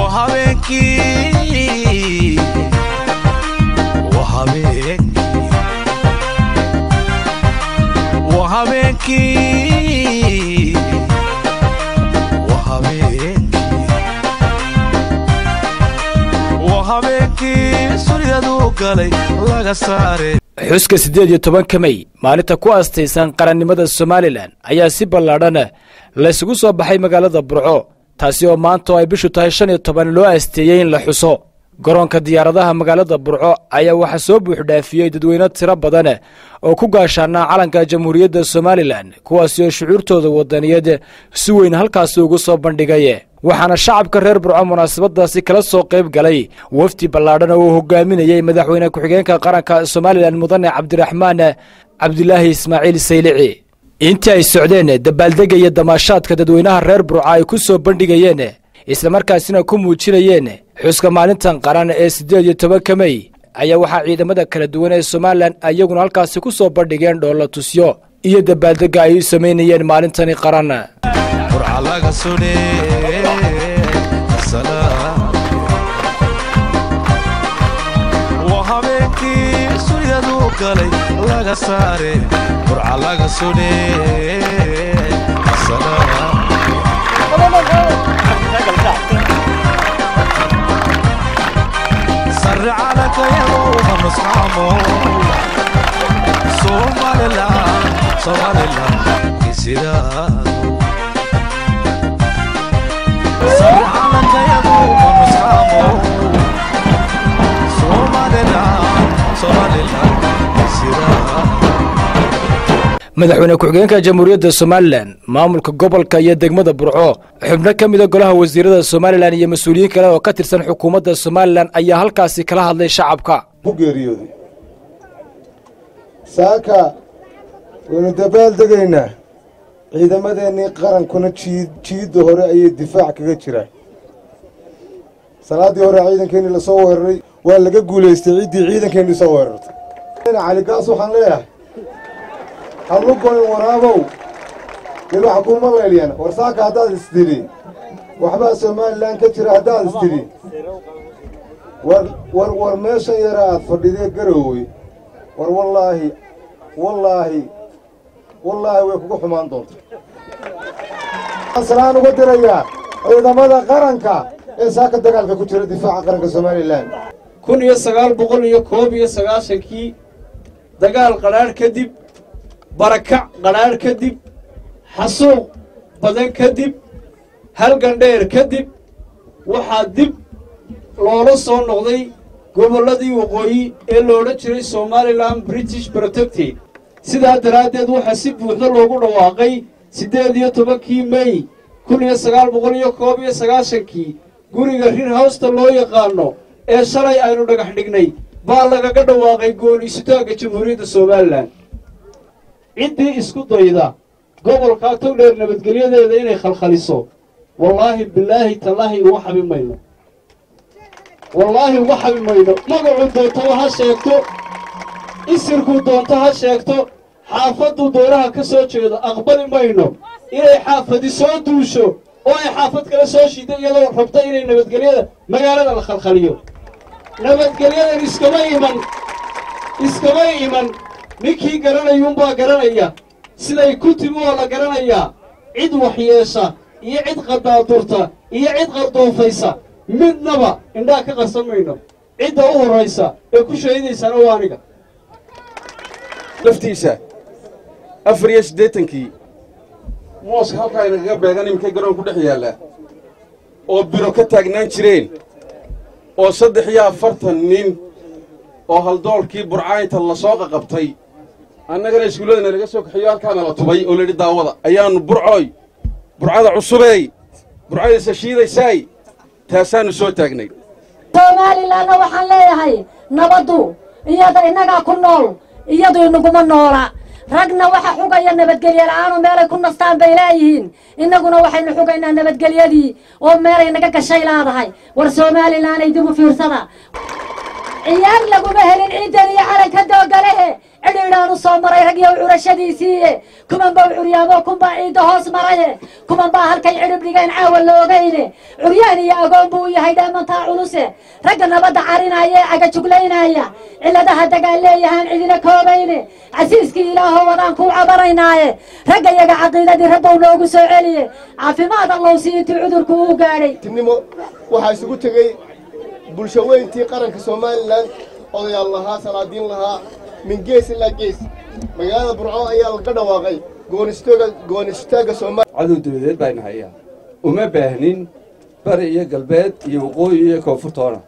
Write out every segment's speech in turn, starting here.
waa habeenkii waa habeenkii waa habeenkii waa habeenkii waa habeenkii suryadu galay laga saare xuska siddeed iyo tobanka mey maalinta ku aastaysan qarannimada somalilan ayaa si ballaadhan laysugu soo baxay magaalada burco taasi oo maanta oo ay bishu tahay shan iyo toban loo aasteeyey in la xuso garoonka diyaaradaha magaalada burco ayaa waxaa soo buuxdhaafiyey dadweyne tiro badan oo ku gaashaanaa calanka jamhuuriyadda somalilan kuwaasi oo shucuurtooda wadaniyeed si weyn halkaasi ugu soo bandhigay waxaana shacabka reer burco munaasabadaasi kala soo qayb galay wafdi ballaadhan oo uu hogaaminayey madaxweyne ku-xigeenka qaranka somalilan mudane cabdiraxmaan cabdilaahi ismaaciil saylici intii ay socdeen dabaaldega iyo damaashaadka dadweynaha reer burco ay ku soo bandhigayeen islamarkaasina ku muujinayeen xuska maalintan qaran ee siddeed iyo tobanka mey ayaa waxaa ciidamada kala duwan ee somalilan iyaguna halkaasi ku soo bandhigeen dhoolla tusyo iyo dabaaldega ay u samaynayeen maalintani qaran burca laga sune waa habeenkii suryadu galay laga saare burca laga sune sare calankayagouma nusxaamo somalilan somalilan isidaadu sare calankayagouma nusxaamo somalilan somalilan isidaadu madaxweyne ku-xigeenka jamhuuriyadda somalilan maamulka gobolka iyo degmada burco xubno ka mida golaha wasiirada somalilan iyo mas-uuliyiin kale oo ka tirsan xukuumadda somalilan ayaa halkaasi kala hadlay shacabka ku geeriyooday saaka waynu dabaal degaynaa ciidamadeennii qarankuna jiid jiidda hore ayay difaac kaga jiraan salaaddii hore ciidankeennii lasoo weeraray waa laga guulaystay ciddii ciidankeennii soo weerartay caligaas waxaan leeyahay hadlu goyn waraabow nin waxa kuuma leelyan war saaka haddaad istidhi waxbaa somalilan ka jira haddaad istidhi war war war meeshan yara aad fadhidee garoowey war wallaahi wallaahi wallaahi way kugu xumaan doonta salaan uga dirayaa ciidamada qaranka ee saaka dagaalka ku jira difaaca qaranka somalilan kun iyo sagaal boqol iyo koob iyo sagaashankii dagaal qadhaadh kadib barakac qadhaadh kadib xasuuq badan kadib halgandheer kadib waxaa dib loola soo noqday gobolladii waqooyi ee loodhan jiray somalilan british protected sidaa daraaddeed waxaa si buuxda loogu dhawaaqay siddeed iyo tobankii mey kun iyo sagaal boqol iyo koob iyo sagaashankii guriga rir hawsta loo yaqaano ee shalay aynu dhagax dhignay baa lagaga dhawaaqay gooniisitaanka jamhuuriyadda somalilan ciddii isku dayda gobolkaa togdheer nabadgelyadeeda inay khalkhaliso wallaahi bilaahi tallaahi uga xabi mayno wallaahi uga xabi mayno magacuu doontaba ha sheegto isirkuu doonto ha sheegto xaafadduu doonaha ka soo jeedo aqbali mayno inay xaafadi soo duusho oo ay xaafad kale soo shiida iyadoo rabta inay nabadgelyada magaalada la khalkhaliyo nabadgelyadan iskama iman iskama iman ninkii garanayuunbaa garanaya siday ku timi oo la garanayaa cid waxyeesha iyo cid qadaadurta iyo cid qardoofaysa midnaba indhaa ka qarsan mayno cidda u horraysa ee ku shahidaysana waa aniga laftiisa afar iyo siddeetankii mooska halkaa inagaga beegan iminkay garoon ku dhex yaallaa oo biro ka taagnaan jireen oo saddex iyo afartan nin oo haldoolkii burcaynta lasoo qaqabtay annagana iskuulladana laga soo kaxiyo halkaana la tubay oo layidhi daawada ayaannu burcooy burcada cusubeey burcadaysa shiidaysaay taasaannu soo taagnay somalilanna waxaan leeyahay nabaddu iyada innagaa ku nool iyadu inaguma noola ragna waxa xugaya nabadgelye la'aanu meelay ku nastaan bay leeyihiin innaguna waxaynu xugaynaa nabadgelyadii oo meelay naga gashay laadahay war somalilanay dib u fiirsada ciyaar laguma helin ciidan iyo calanka doogalehe cidhiidhaan u soo maray rag iyo curashadiisiiye kuman baa curyaamo kunbaa ciidda hoos maraye kuman baa halkay cidhib dhigeen caawa la ogayne curyaan iyo agoon buu u yahay dhaamantaa culuse ragga nabadda carinaya ee cagajuglaynaya cilladaha dagaal leeyahaan cidina koobayne casiiskii ilaahoo wadaan kuu cabaraynaaye ragga iyaga caqiidadii rabbow noogu soo celiye caafimaad allow si intii cudurku uu gaadhay nimo waxaa isugu tegey bulsho weyntii qaranka somalilan odayaal lahaa salaadiin lahaa min gees ilaa gees magaalada burco ayaa laga dhawaaqay goonistooga goonistaagga soomaaliya cadow dabadeed bayna hayaa uma baahnin bari iyo galbeed iyo waqooyi iyo koonfurtoona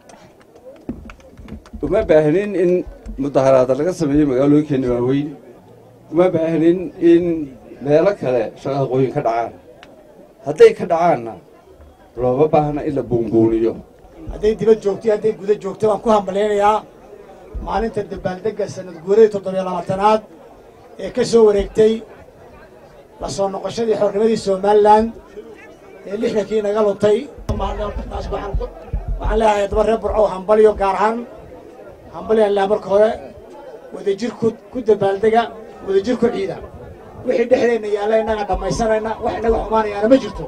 uma baahnin in mudaharaada laga sameeyo magaalooyinkeena waaweyn uma baahnin in meelo kale shaqaqooyin ka dhacaan hadday ka dhacaanna looma baahna in la buunbuuniyo hadday dibad joogto iyo hadday guda joogto waan ku hambalaynayaa maalinta dabaaldegga sanad guuradii toddobiyo labaatanaad ee ka soo wareegtay la soo noqoshadii xornimadii somalilan ee lixdankii naga luntay taas waxaan ku- waxaan leeyahay daba reer burco hambalyo gaar ahaan hambalyaan leeyahay marka hore wadajir ku ku dabaaldega wadajir ku ciida wixii dhexdeenna yaalla innaga dhammaysanayna wax inaga xumaanayaana ma jirto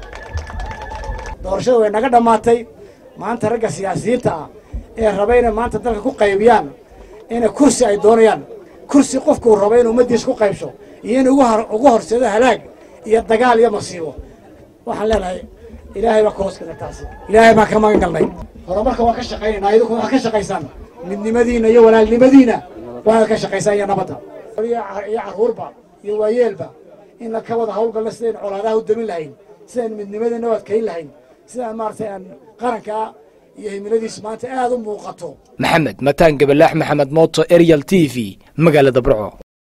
doorashada way naga dhammaatay maanta ragga siyaasiyiinta ah ee raba inay maanta dalka ku qaybiyaan inay kursi ay doonayaan kursi qofkuu raba inuu ummaddiisa ku qaybsho iyo in ugu hor- ugu horseedo halaag iyo dagaal iyo masiibo waxaan leenahay ilaahay baa ka hoos gala taasi ilaahay baan ka magan galnay horumarka waan ka shaqaynaynaa idinku waxaad ka shaqaysaan midnimadiina iyo walaalnimadiina waad ka shaqaysaan iyo nabadda iyo car- iyo carruurba iyo waayeelba in la ka wada hawlgalna sidaynu colaadaha u damin lahayn sidaynu midnimadeena u adkayn lahayn sidaan maaragtay aan qaranka iyo himiladiis maanta aad u muuqato maxamed mataan gabalaax maxamed mooto eryal t v magaalada burco